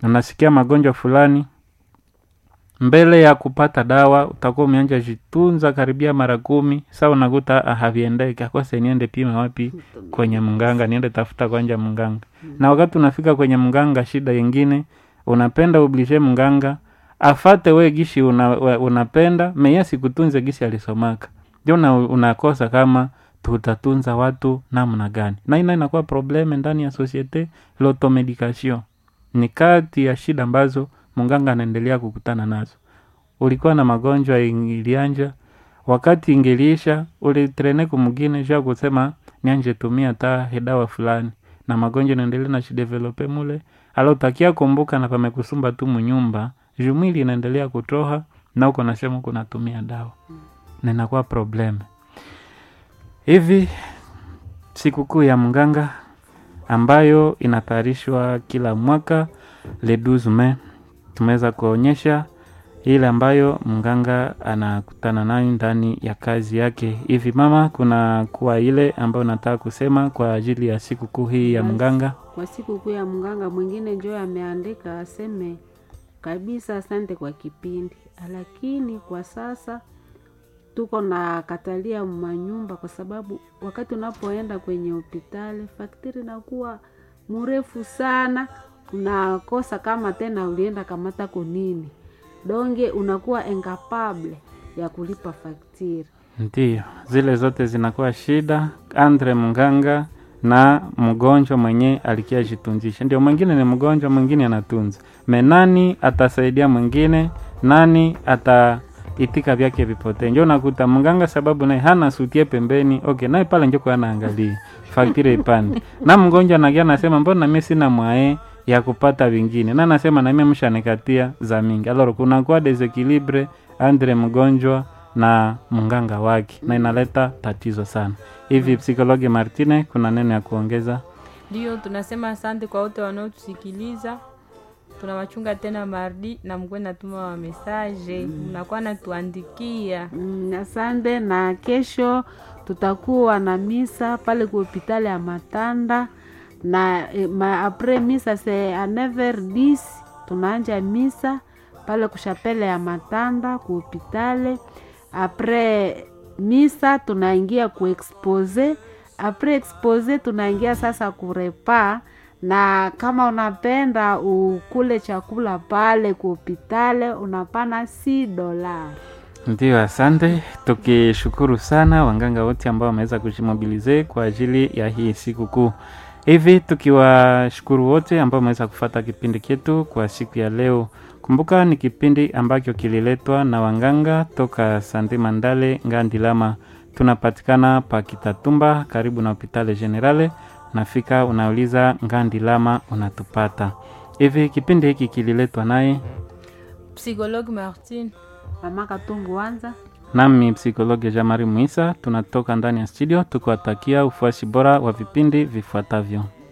unasikia magonjwa fulani mbele ya kupata dawa utakuwa umeanja jitunza karibia mara kumi sa unakuta ah, haviendeki akose niende pima wapi kwenye mganga niende tafuta kwanja mganga na wakati unafika kwenye mganga shida yingine unapenda ublishe mganga afate we gishi una, we- unapenda meye sikutunze gishi alisomaka ndio una, unakosa kama tutatunza watu namna gani na ina inakuwa probleme ndani ya societe l'automedication ni kati ya shida ambazo mganga anaendelea kukutana nazo ulikuwa na magonjwa ilianja wakati ingiliisha ulitrene kumgine sha kusema nianje tumia ta hedawa fulani na magonjwa inaendelea na shidevelope mule alotakia kumbuka na pamekusumba tu munyumba jumwili inaendelea kutoha na uko nasema uko natumia dawa na inakuwa probleme hivi sikukuu ya mganga ambayo inatayarishwa kila mwaka le 12 Mei tumeweza kuonyesha ile ambayo mganga anakutana nayo ndani ya kazi yake hivi mama kuna kuwa ile ambayo nataka kusema kwa ajili ya sikukuu hii ya Basi. mganga kwa siku kuu ya mganga mwingine njo ameandika aseme kabisa asante kwa kipindi lakini kwa sasa tuko na katalia manyumba kwa sababu wakati unapoenda kwenye hospitali faktiri inakuwa mrefu sana unakosa kama tena ulienda kamata konini donge unakuwa incapable ya kulipa faktiri Ndiyo, zile zote zinakuwa shida andre mganga na mgonjwa mwenye alikia jitunzisha. Ndio mwingine ni mgonjwa, mwingine anatunza. Me nani atasaidia mwingine? Nani ataitika vyake vipotee? Ndio nakuta mganga sababu naye hana sutie pembeni. Okay, naye pale njoko anaangalia faktire ipande na mgonjwa nagia nasema mbona mimi sina mwae ya kupata vingine, na nasema na mimi mshanikatia za mingi. Alors kunakuwa desequilibre andre mgonjwa na mganga wake na inaleta tatizo sana hivi. Psikologi Martine, kuna neno ya kuongeza? Ndio tunasema asante kwa wote wanaotusikiliza. Tunawachunga tena mardi na mkuwe natuma wa mesaje, mnakuwa natuandikia. Mm, asante na kesho tutakuwa na misa pale ku hopitali ya Matanda na eh, ma, apres misa se a 9h10 tunaanja misa pale kushapele ya Matanda ku hopitali. Apres misa tunaingia ku expose, apres expose tunaingia sasa kurepa na kama unapenda ukule chakula pale ku hopitali unapana si dolari. Ndio, asante. Tukishukuru sana wanganga wote ambao wameweza kujimobilize kwa ajili ya hii siku kuu. Hivi tukiwashukuru wote ambao wameweza kufata kipindi chetu kwa siku ya leo. Kumbuka ni kipindi ambacho kililetwa na wanganga toka Sande Mandale Ngandilama. Tunapatikana pa Kitatumba karibu na Hopitale Generale. Nafika unauliza Ngandilama unatupata. Hivi kipindi hiki kililetwa naye Psychologue Martin. Mama Katungu wanza nami psikologi Jamari Muisa. Tunatoka ndani ya studio tukiwatakia ufuasi bora wa vipindi vifuatavyo.